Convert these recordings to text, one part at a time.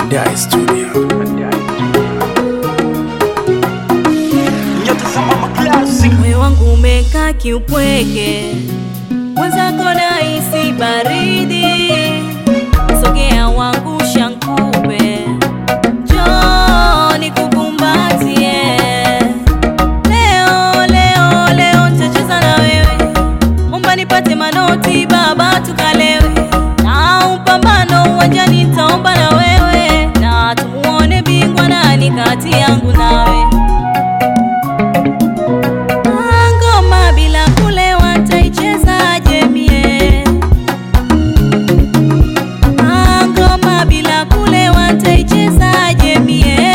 Mandai Studio. Nyota za mama classic. Moyo wangu umekaa kiupweke, mwenzako nahisi baridi. Sogea wangu shankupe, njoo nikukumbatie. Leo leo leo nitacheza na wewe, omba nipate manoti baba, tukalewe na upambano uwanjani, nitaomba na wewe, na tumuone bingwa nani kati yangu nawe. Ngoma bila kulewa nitaichezaje mie? Ngoma bila kulewa nitaichezaje mie?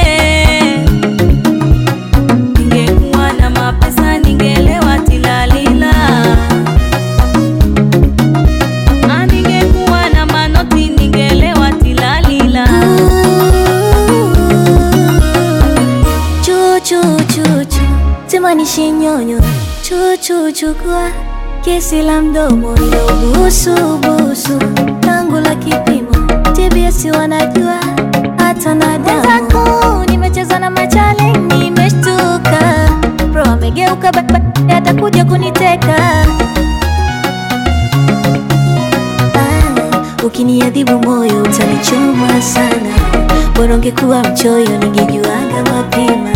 Ningekuwa na mapesa ningelewa tilalila, Ah, ningekuwa na manoti ningelewa tilalila. Chuchuchuchu timanishi nyonyo chuchuchukua kesi la mdomo ndo busubusu tangu la kipimo TBS wanajua hata na damu nimecheza na machale nimeshtuka bro amegeuka ba- ba- atakuja kuniteka Ah, ukiniadhibu moyo utanichoma sana bora ungekuwa mchoyo ningejuaga mapema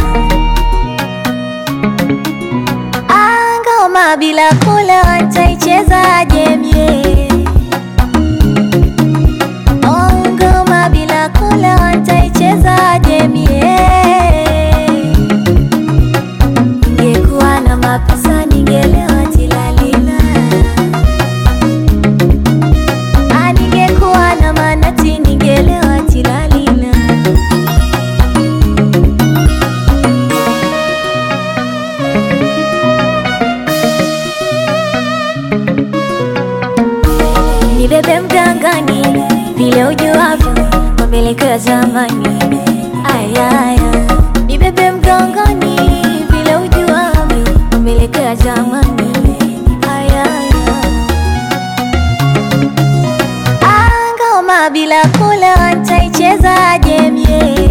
Ah, ngoma bila kula nitaichezaje mie Oh, ngoma bila kula nitaichezaje mie ningekuwa na mapesa ningelewa tilalila Ah, ningekuwa na manati ningelewa tilalila nibebe mgangani vile ujuavyo kwa mielekeo ya zamani ayaya nibebe mgangani vile ujuavyo kwa mielekeo ya zamani ayaya ngoma bila kula nitaichezaje mie